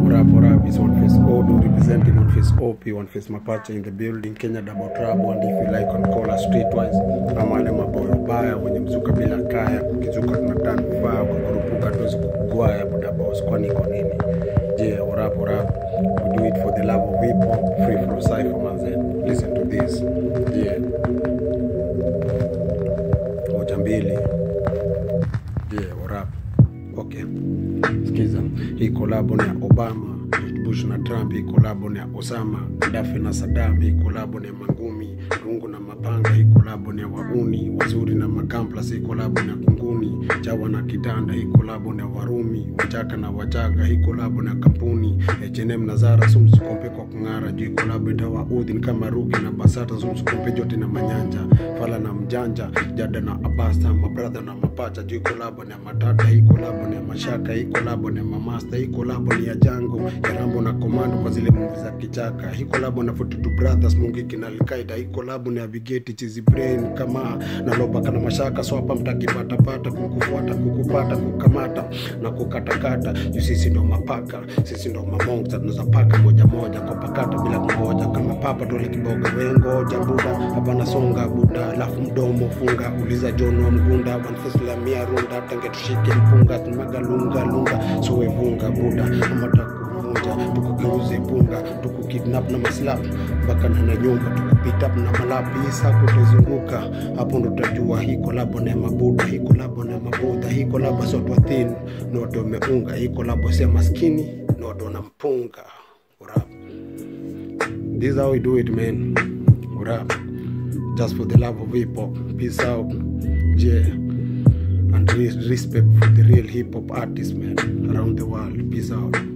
What up, what up? It's One Face Odo representing One Face OP, One Face Mapache in the building, Kenya Double Trouble, and if you like on call us streetwise. Kama wale maboyo baya wenye mzuka bila kaya, kukizuka tunatana vifaa, kukurupuka tuwezi kugwaya buda boss, kwani iko nini? Yeah, what up, what up? We do it for the love of hip hop, free flow cypher manze. Listen to this. Yeah. Moja mbili. Yeah, what up? Okay. Sikiza, hii kolabo ni ya Obama, Bush na Trump, hii kolabo ni ya Osama, Gaddafi na Saddam, hii kolabo ni ya Mangumi, Rungu na Mapanga, hii kolabo ni ya Wauni, Wazuri na Makamplas, hii kolabo ni ya Kunguni, Chawa na Kitanda, hii kolabo ni ya Warumi, Wachaka na Wachaga, hii kolabo ni ya kampuni, H&M na Zara, sumsikompe kwa kung'ara, juu hii kolabo itawa Udhin kama Ruki na Basata, sumsikompe jote na Manyanja, Fala na Mjanja, Jada na Abasta, Mabradha na Mapacha, juu hii kolabo ni ya Matata, hii kolabo ni ya Mashaka, hii kolabo ni ya Mamasta, hii kolabo ni ya Jango, ya Rambo na Komando kwa zile movie za kichaka, hii kolabo na 42 Brothers, Mungiki na Alkaida, hii kolabo ni ya Vigeti, Chizi Brain, kama na Lobaka na Mashaka, so hapa mtakipatapata, kukufuata, kukupata, kukamata na kukatakata, juu sisi ndo mapaka, sisi ndo mamonsta, tunaweza paka moja moja kwa pakata bila kungoja, kama papa tole kiboga, wengoja buda, hapa nasonga buda, alafu mdomo funga, uliza John wa Mgunda, Bonface la mia runda, tange tushike mpunga, tumaga lunga lunga, suwe vunga buda, ama takuvunja, tukugeuze punga, tukukidnap na maslap, mpaka na na nyumba, tukupita na malapi, isa kutazunguka, hapo ndo utajua hii kolabo na ya mabuda, hii kolabo na ya mabudha, hii kolabo sio watu wathini, ni watu wameunga, hii kolabo si ya maskini, ni watu wanampunga. What up? This is how we do it, man. What up? Just for the love of hip hop. Peace out. Yeah. And re- respect for the real hip hop artists, man, around the world. Peace out.